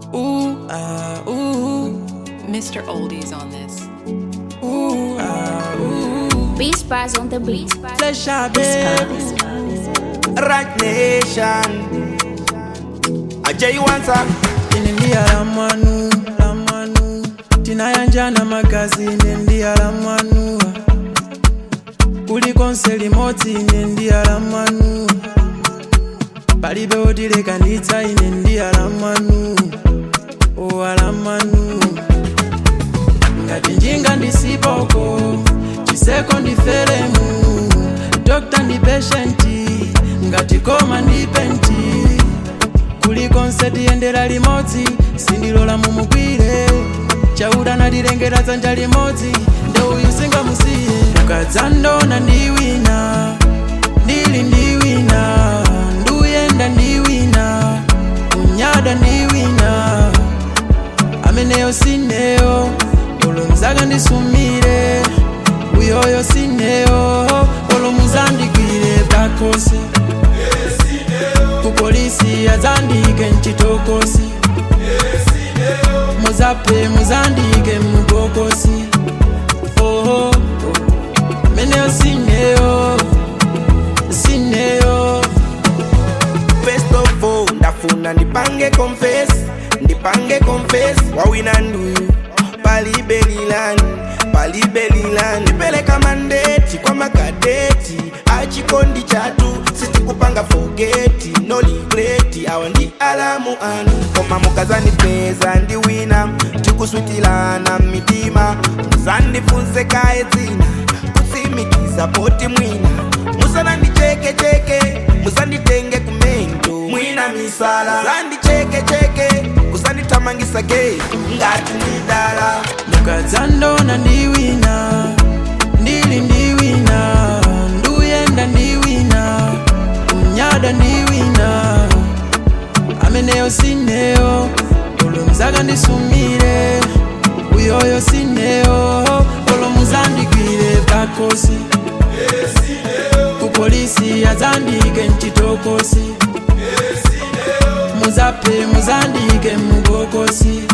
Ooh, ah, ooh, Mr. Oldies on this. ooh, ah, ooh. Beast bars on the beat. Flesh out, baby. Right Nation. Ajay Wansa. Inendia la manu, la manu. Tinayanjana magazi inendia la manu. Kuliko nselimoti inendia la manu. Palibe otilekanitsa inendia la manu. Owa la manu. Ngati njinga ndisipoko, chiseko ndiferemu. Dokta ndi patienti, ngati koma ndi penti. kuliko nseti yendera limodzi sindilola mumugwire chauda nalilengera dzanja limodzi nde uyu singamusiye ukadzandona ndi wina ndili ndi wina nduyenda ndi wina unyada ndi wina ameneyo sineyo olomuzaka ndisumire uyoyo sineyo olomuzandigwire pakose kupolisi azandike mchitokosi muzape muzandike mubokosi oho meneyo sineyo sineyo First of all, ndafuna ndipange confess, ndipange confess, wawina nduyu palibelilani palibelilani nipeleka mandeti kwa makadeti achikondi chatu sitikupanga fogeti no ligreti awa ndi alamu anu koma mukazandipeza ndi wina tikuswitilana mitima muzandifunse kaye dzina kusimikiza poti mwina musanandichekecheke musanditenge kumento mwina misala zandichekecheke kusandithamangisa geto ngati ndidala mukadzandona ndi wina ndili ndi wina nduyenda ndi wina unyada ndi wina ameneyo sineyo olomuzaka ndisumire uyoyo sineyo olomuzandigwire pakosi kupolisi azandike mchitokosi muzape muzandike mubokosi